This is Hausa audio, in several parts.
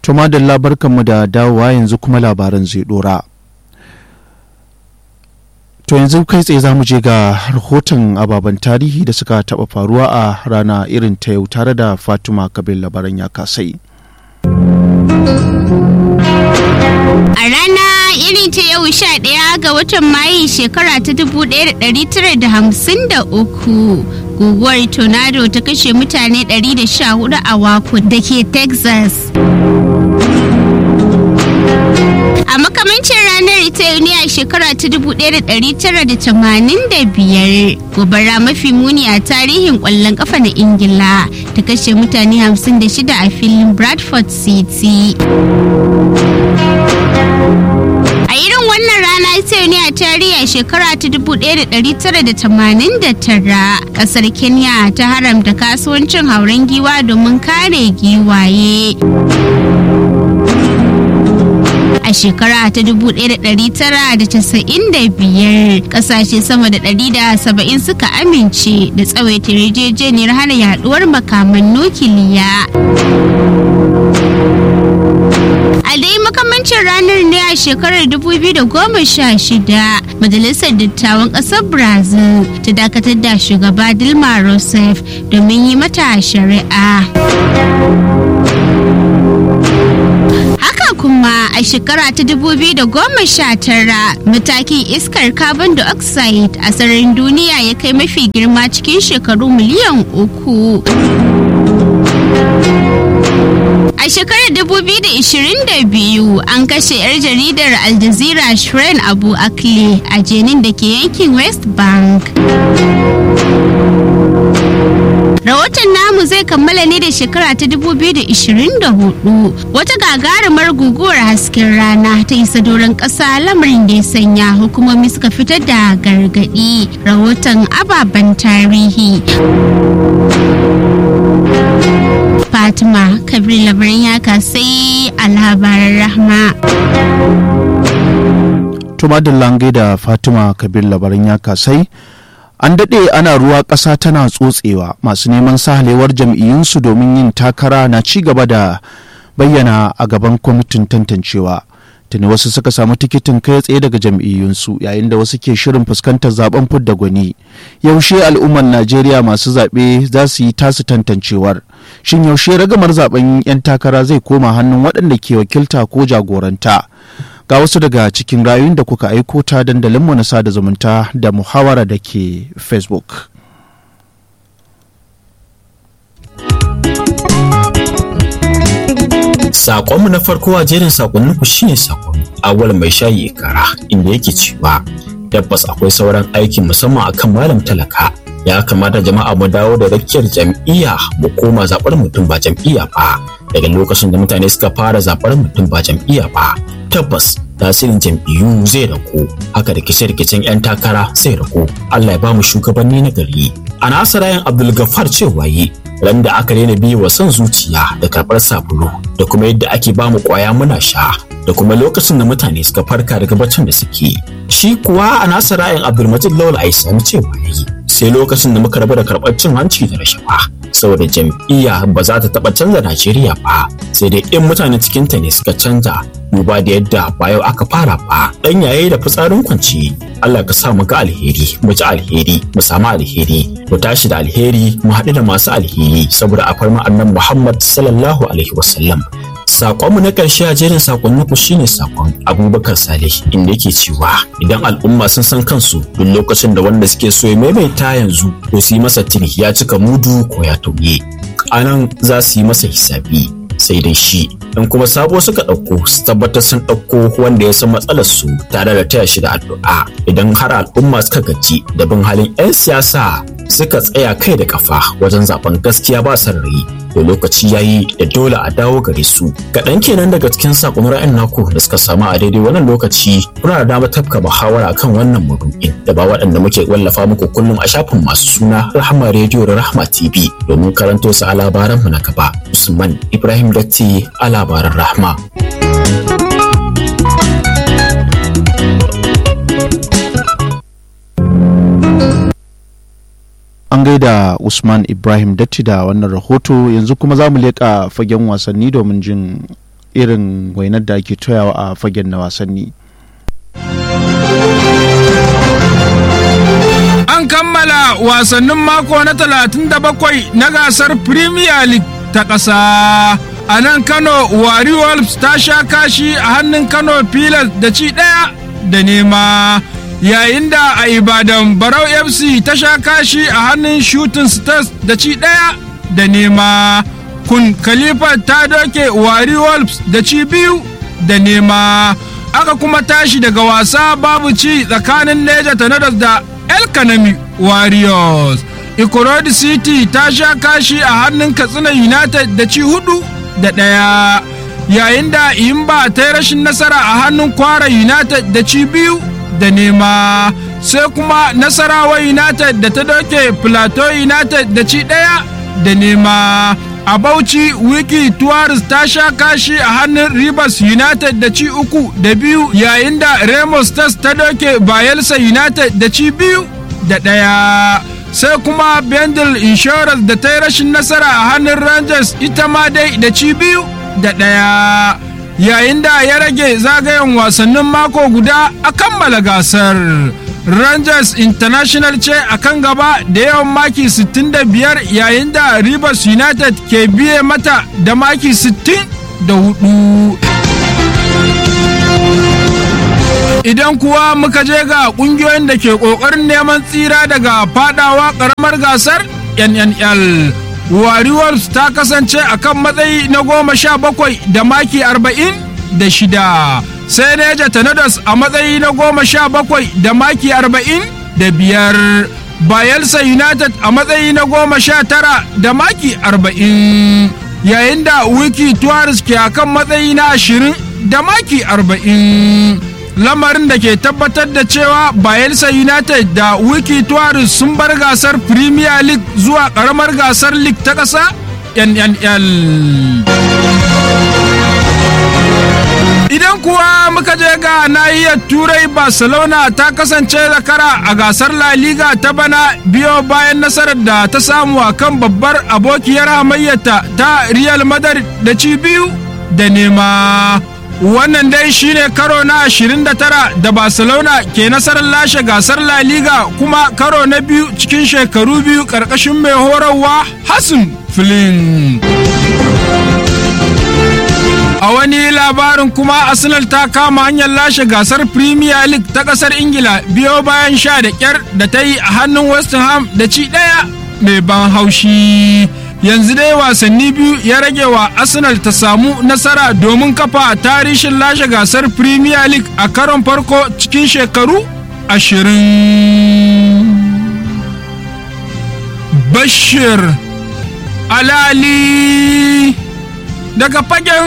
Tuma da labarkanmu da dawowa yanzu kuma labaran zai dora. To yanzu kai tsaye za mu je ga rahoton ababen tarihi da suka taɓa faruwa a rana irin ta yau tare da Fatima Kabir labaran ya kasai. A rana irin ta yau sha ɗaya ga watan Mayu shekara ta dubu ɗaya da ɗari tara da hamsin da uku. Guguwar tornado ta kashe mutane ɗari da sha hudu a Waco da ke Texas. A makamancin ranar ita ne a shekara ta 1985 gobara mafi muni a tarihin kwallon kafa na Ingila ta kashe mutane 56 a filin Bradford City. A irin wannan rana ita ne a tarihi a shekara ta 1989 kasar Kenya ta haramta kasuwancin hauren giwa domin kare giwaye. a shekara ta 1995 kasashe sama da 170 suka amince da tsawaita yarjejeniyar hana yaduwar makaman nukiliya a dai makamancin ranar ne a shekarar 2016 majalisar dattawan ƙasar brazil ta dakatar da shugaba dilma rousseff domin yi mata shari'a kuma a shekara ta 2019 matakin iskar carbon dioxide a sararin duniya ya kai mafi girma cikin shekaru miliyan uku. A shekarar 2022 an kashe 'yar jaridar Al Jazeera Shren Abu Akle a jenin da ke yankin West Bank. Rahoton namu zai kammala ne da shekara ta 2024 wata gagarumar guguwar hasken rana ta isa doron ƙasa lamarin da ya sanya hukumomi suka fitar da gargaɗi rahoton ababen tarihi. Fatima Kabir labarin ya kasai a labaran rahma. Tuma da lange da Fatima Kabir labarin ya kasai. an daɗe ana ruwa ƙasa tana tsotsewa masu neman sahalewar jam'iyyunsu domin yin takara na ci gaba da bayyana a gaban kwamitin tantancewa tuni wasu suka samu tikitin kai tsaye daga jam'iyyunsu yayin da wasu ke shirin fuskantar zaben fidda gwani yaushe al'ummar najeriya masu zaɓe za su yi tasu tantancewar shin yaushe ragamar zaben 'yan takara zai koma hannun waɗanda ke wakilta ko jagoranta ga wasu daga cikin rayuwar da kuka aiko ta dandalinmu na sada zumunta da muhawara da ke facebook Sakonmu na farko a jerin sakonninku shine sakon awal mai shayi kara inda yake cewa tabbas akwai sauran aiki musamman akan malam talaka ya kamata jama'a mu dawo da rakiyar jam'iyya mu koma zaɓar mutum ba jam'iyya ba daga lokacin da mutane suka fara zaɓar mutum ba jam'iyya ba tabbas tasirin jam'iyyu zai ragu haka da rikice-rikicen 'yan takara zai ragu Allah ya ba mu shugabanni na gari a nasarayan abdulgafar cewa yi ran da aka daina biye wa son zuciya da karɓar sabulu da kuma yadda ake ba mu ƙwaya muna sha da kuma lokacin da mutane suka farka daga baccin da suke shi kuwa a nasarayan abdulmajid lawal aisani cewa yayi sai lokacin da muka rabu da karɓar cin hanci da rashawa saboda jam'iyya ba za ta taɓa canza Najeriya ba sai dai in mutane cikinta ne suka canza duba da yadda ba yau aka fara ba dan yaye da fitsarin kwanci Allah ka sa mu ga alheri mu ji alheri mu samu alheri mu tashi da alheri mu haɗu da masu alheri saboda a farma annan Muhammad sallallahu alaihi wasallam Sakonmu na ƙarshe a jerin sakonninku shine sakon Abubakar Saleh inda yake cewa idan al'umma sun san kansu duk lokacin da wanda suke so ya maimaita yanzu to su yi masa tuni ya cika mudu ko ya tauye. A nan za su yi masa hisabi sai dai shi in kuma sabo suka ɗauko su tabbatar sun ɗauko wanda ya san matsalar su tare da taya shi da addu'a idan har al'umma suka gaji da bin halin 'yan siyasa suka tsaya kai da kafa wajen zaben gaskiya ba son rai to lokaci yayi da dole a dawo gare su kaɗan kenan daga cikin sakon ra'ayin naku da suka samu a daidai wannan lokaci kuna da damar tafka muhawara kan wannan maudu'in da ba waɗanda muke wallafa muku kullum a shafin masu suna rahama rediyo da rahama tv domin karanto su a labaran mu na gaba usman ibrahim datti a labaran rahma an gaida usman ibrahim datti da wannan rahoto yanzu kuma za mu leƙa fagen wasanni domin jin irin wainar da ake toyawa a fagen na wasanni an kammala wasannin mako na 37 na gasar premier league ta ƙasa a nan kano wari wolves ta sha kashi a hannun kano pilas da ci ɗaya da nema yayin da a ibadan barau fc ta sha kashi a hannun shooting stars da ci ɗaya da nema kun khalifa ta doke wari wolves da ci biyu da nema aka kuma tashi daga wasa babu ci tsakanin neja tanadas da el kanami warriors ikorodi city ta sha kashi a hannun katsina united da ci hudu da ɗaya yayin da imba ta yi rashin nasara a hannun kwara united da ci biyu da nema sai kuma nasarawa united da ta doke plateau united da ci ɗaya da nema a bauchi wiki tuwaris ta sha kashi a hannun rivers united da ci uku da biyu yayin da remo stars ta doke bayelsa united da ci biyu da ɗaya sai kuma bendel insurance da ta yi rashin nasara a hannun rangers ita ma dai da ci biyu da ɗaya yayin da ya rage zagayen wasannin mako guda a kammala gasar rangers international ce a kan gaba da yawan maki 65 yayin da rivers united ke biye mata da maki 64 idan kuwa muka je ga kungiyoyin da ke kokarin neman tsira daga fadawa karamar gasar nnl wari wolves ta kasance a kan matsayi na goma sha bakwai da maki arba'in da shida sai neja tanadas a matsayi na goma sha bakwai da maki arba'in da biyar bayelsa united a matsayi na goma sha tara da maki arba'in yayin da wiki tuwaris ke a kan matsayi na ashirin da maki arba'in lamarin da ke tabbatar da cewa bayelsa united da wiki tuwaris sun bar gasar premier league zuwa karamar gasar league ta ƙasa nnl idan kuwa muka je ga nahiyar turai barcelona ta kasance zakara a gasar la liga ta bana biyo bayan nasarar da ta samu a kan babbar abokiyar hamayyata ta real madrid da ci biyu da nema wannan dai shine karo na 29 da barcelona ke nasarar lashe gasar la liga kuma karo na biyu cikin shekaru biyu karkashin mai horarwa hassan flynn a wani labarin kuma arsenal ta kama hanyar lashe gasar premier league ta kasar ingila biyo bayan sha da kyar da ta yi a hannun west ham da ci daya mai ban haushi yanzu dai wasanni biyu ya rage wa arsenal ta samu nasara domin kafa tarihin lashe gasar premier league a karon farko cikin shekaru ashirin bashir alali daga fagen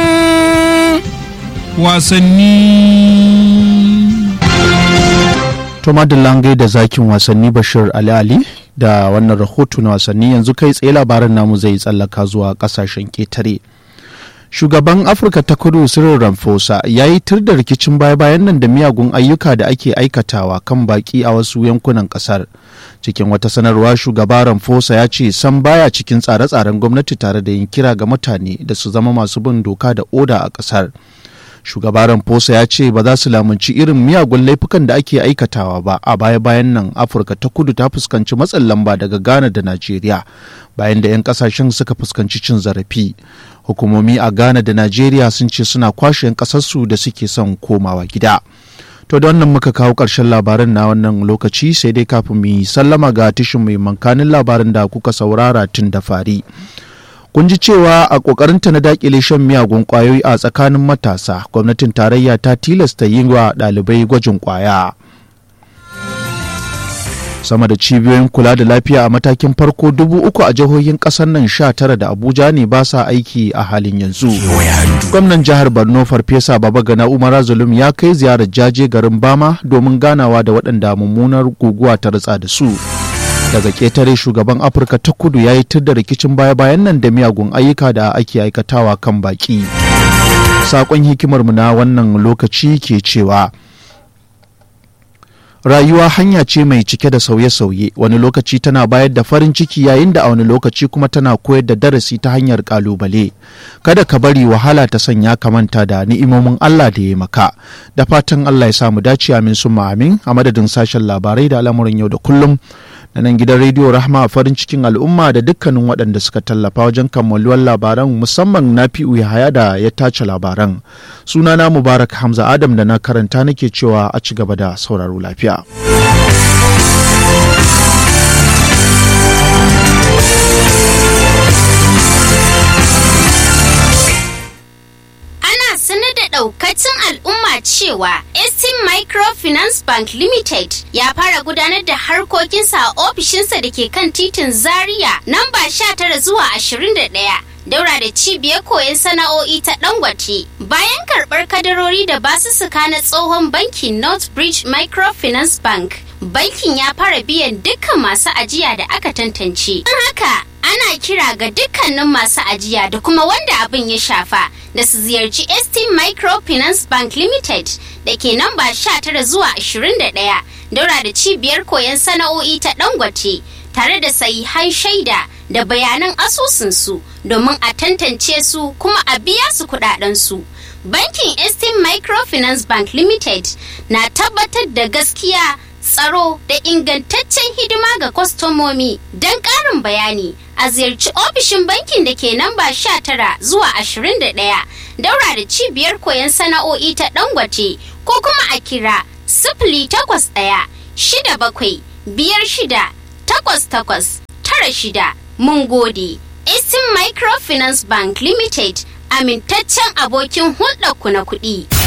wasanni to langai da zakin wasanni bashir ali ali da wannan rahoto na wasanni yanzu kai tsaye labaran namu zai tsallaka zuwa kasashen ketare shugaban afirka ta kudu cyril ramaphosa ya yi tur da rikicin baya-bayan nan da miyagun ayyuka da ake aikatawa kan baki a wasu yankunan kasar cikin wata sanarwa shugaba ramaphosa ya ce san baya cikin tsare-tsaren gwamnati tare da yin kira ga mutane da su zama masu bin doka da oda a kasar shugaba ramaphosa ya ce ba za su lamunci irin miyagun laifukan da ake aikatawa ba a baya-bayan nan afirka ta kudu ta fuskanci matsin lamba daga ghana da najeriya bayan da 'yan kasashen suka fuskanci cin zarafi hukumomi a ghana da najeriya sun ce suna kwashe 'yan kasarsu da suke son komawa gida to da wannan muka kawo ƙarshen labaran na wannan lokaci sai dai kafin mu yi sallama ga tishin mai mankanin labarin da kuka saurara tun da fari kun ji cewa a ƙoƙarinta na daƙile shan miyagun ƙwayoyi a tsakanin matasa gwamnatin tarayya ta tilasta yi wa ɗalibai gwajin ƙwaya sama da cibiyoyin kula da lafiya a matakin farko dubu uku a jihohin ƙasar nan sha tara da abuja ne ba sa aiki a halin yanzu gwamnan jihar borno farfesa babagana umar zulum ya kai ziyarar jaje garin bama domin ganawa da waɗanda mummunar guguwa ta ritsa da su daga ƙetare shugaban afirka ta kudu ya yi da rikicin baya-bayan nan da miyagun ayyuka da ake aikatawa kan baki saƙon hikimarmu na wannan lokaci ke cewa rayuwa hanya ce mai cike da sauye-sauye wani lokaci tana bayar da farin ciki yayin da a wani lokaci kuma tana koyar da darasi ta hanyar kalubale kada ka bari wahala ta sanya ka manta da ni'imomin Allah da ya maka da fatan Allah ya samu dace amin summa amin a madadin sashen labarai da al'amuran yau da kullum na nan gidan rediyo rahma a farin cikin al'umma da dukkanin waɗanda suka tallafa wajen kammaluwar labaran musamman na fi haya da ya tace labaran sunana mubarak hamza adam da na karanta nake cewa a ci gaba da sauraro lafiya ana sanar da daukacin al'umma cewa Estin Microfinance Bank Limited ya fara gudanar da harkokinsa a ofishinsa da ke kan titin Zaria namba 19 zuwa 21. Daura da cibiyar koyon sana'o'i ta Dangote bayan karɓar kadarori da basussuka na tsohon bankin Northbridge Microfinance Bank. Bankin ya fara biyan dukkan masu ajiya da aka tantance. Don haka ana kira ga dukkanin masu ajiya da kuma wanda abin ya shafa da su ziyarci ST Microfinance Bank Limited da ke namba 19 zuwa 21 daura da cibiyar koyon sana'o'i ta Dangote tare da sahihan shaida da bayanan asusunsu domin a tantance su kuma a biya su kudadensu. Bankin ST Microfinance Bank Limited na tabbatar da gaskiya tsaro da ingantaccen hidima ga kwastomomi don ƙarin bayani a ziyarci ofishin bankin da ke namba 19 zuwa 21 daura da cibiyar koyon sana'o'i ta dangote ko kuma a kira sifili takwas ɗaya shida bakwai biyar shida takwas takwas tara shida mun gode Eastern Microfinance Bank Limited amintaccen abokin hulɗarku na kuɗi.